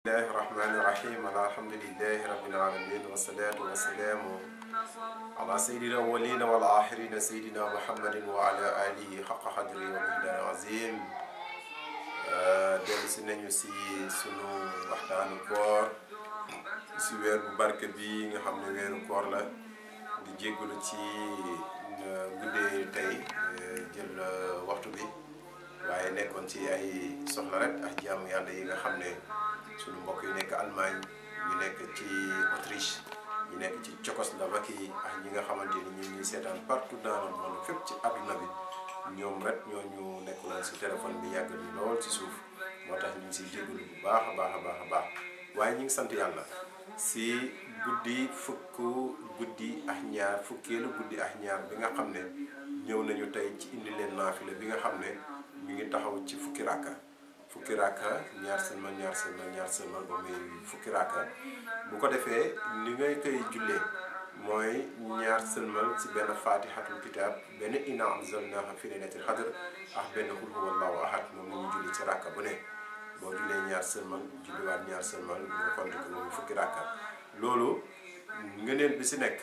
bismillahi rahmani rahim alhamdulillahi rabbil alamin wassalatu wassalamu ala sayyidina awwalina wal axirina sayyidina muhammadin wa ala alihi xaqa xadri wa miqdaari azim dellu si nañu si sunu waxtaanu koor si weer bu barke bi nga xam ne weeru koor la di jéggalu ci guddee tey jël waxtu bi waaye nekkoon ci ay soxla rek ak jaamu yàlla yi nga xam ne sunu mbokk yu nekk Allemagne ñu nekk ci Autriche ñu nekk ci Tchécoslovaquie ak ñi nga xamante ni ñu ngi seetaan partout dans le monde fépp ci àdduna bi ñoom rek ñoo ñu nekkuloon si téléphone bi yàgg ni lool ci suuf moo tax ñu ngi siy jégalu bu baax a baax a baax a baax waaye ñu ngi sant yàlla si guddi fukk guddi ak ñaar fukkeelu guddi ak ñaar bi nga xam ne ñëw nañu tey ci indi leen naafila bi nga xam ne mi ngi taxaw ci fukki rakka fukki rakka ñaar sëlmal ñaar sëlmal ñaar sëlmal ba muy fukki rakka bu ko defee ni ngay koy jullee mooy ñaar sëlmal ci benn faatihatul kitaab benn inna anzalnaahu fi laylatil qadr ak benn qul huwallaahu ahad moom la ñuy julli ci rakka bu ne boo jullee ñaar sëlmal julliwaat ñaar sëlmal nga konte ko moom fukki rakka loolu ngëneel bi si nekk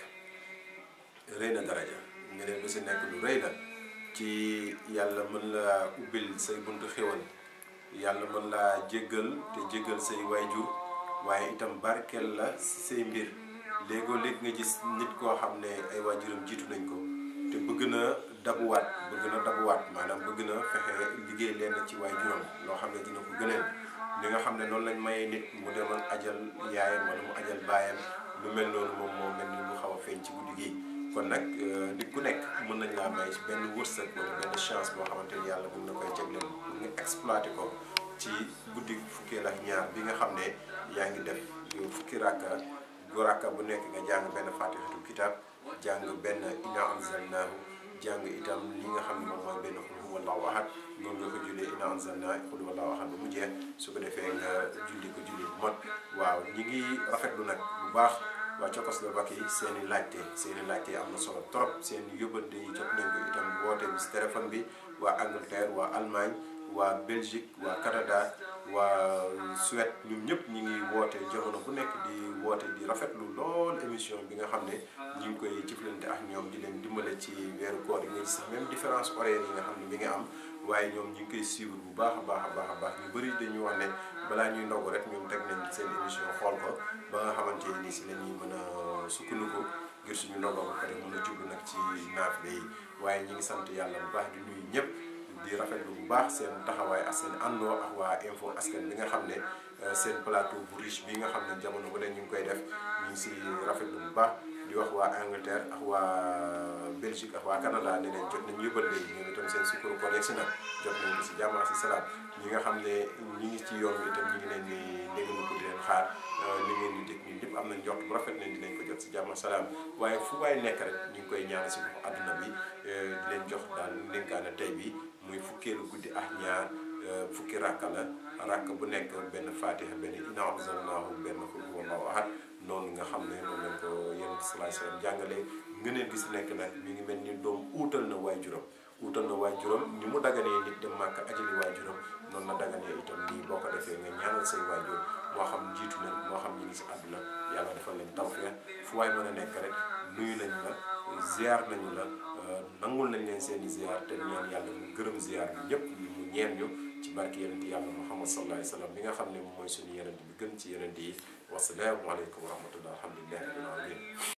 rëy na daraja ngëneel bi si nekk lu rëy la ci yàlla mën laa ubbil say buntu xéwal yàlla mën laa jéggal te jéggal say waajur waaye itam barkeel la si say mbir léegoo léeg nga gis nit koo xam ne ay waajuram jiitu nañ ko te bëgg na dabuwaat bëgg na dabuwaat maanaam bëgg na fexe liggéey leen ci waajuram loo xam ne dina ko gëneel li nga xam ne noonu lañ mayee nit mu demal ajal yaayam wala mu ajal baayam lu mel noonu moom moo mel ni lu xaw a feeñ ci guddi gi kon nag nit ku nekk mën nañ laa may benn wërsëg wala benn chance boo xamante ni yàlla mën na koy jagleel pour nga exploité ko ci guddi fukkeel ak ñaar bi nga xam ne yaa ngi def fukki rakka gu rakka bu nekk nga jàng benn fatihatul kitab jàng benn inna anzalnaahu jàng itam li nga xam ne moom mooy benn xul huwallaahu ahad noonu nga ko jullee inna anzalnaa xul huwallaahu ahad ba mu jeex su ko defee nga julli ko julli bu mot waaw ñi ngi rafetlu nag bu baax waa Tchécoslovaquie seen i laajte seen i laajte am na solo trop seen i yóbbante yi jot nañ ko itam woote bi si téléphone bi waa Angleterre waa Allemagne waa Belgique waa Canada waa Suède ñun ñëpp ñi ngi woote jamono bu nekk di woote di rafetlu lool émission bi nga xam ne ñu ngi koy jëflante ak ñoom di leen dimbale ci weeru koor yi nga gis sax même différence horaire yi nga xam ne mi ngi am waaye ñoom ñu ngi koy suivre bu baax a baax a baax a baax ñu bëri dañuy wax ne balaa ñuy ndogu rek ñoom teg nañ seen émission xool ko ba nga xamante ni si la ñuy mën a sukkandiku ngir suñu ndogoo ba pare mën a jublu nag ci naafile yi waaye ñi ngi sant yàlla bu baax di nuyu ñëpp di rafetlu bu baax seen taxawaay ak seen àndoo ak waa info askan bi nga xam ne seen plateau bu riche bi nga xam ne jamono bu ne ñu ngi koy def ñu ngi si rafetlu bu baax di wax waa Angleterre ak waa Belgique ak waa Canada ne leen jot nañu yóbbal léegi ñoom itam seen sukkaru koor yegsi na jot nañu si jàmm ak si salaam ñi nga xam ne ñi ngi ci yoon bi itam ñi ngi leen di déglu ko di leen xaar li ngeen di dégg ñun ñëpp am nañ njort bu rafet ne dinañ ko jot si jàmm ak salaam waaye fu waay nekk rek ñu ngi koy ñaan si bopp àdduna bi di leen jox daal ndénkaane tey bi muy fukkeelu guddi ak ñaar fukki rakka la rakk bu nekk benn fatiha benn inna anzalnaahu benn qul huwallaahu ahad noonu nga xam ne noonu lañ ko yonent salaay salaam jàngale ngëneel gi si nekk nag mi ngi mel ni doom uutal na waajuram uutal na waajuram ni mu daganee nit dem màkk ajali waajuram noonu la daganee itam nii boo ko defee nga ñaanal say waajur moo xam jiitu nañ moo xam ñi ngi si àdduna yàlla defal leen tawfeex fu waay mën a nekk rek nuyu nañ la ziar nañu la nangul nañ leen seen i ziar te ñaan yàlla mu gërëm ziar bi ñëpp mu ñeen ñu ci barke yonent yàlla muhammad sallallahu alayhi wa sallam bi nga xam ne moom mooy suñu yonent bi gën ci yonent yi wasalaamu aleykum wa rahmatullah alhamdulilah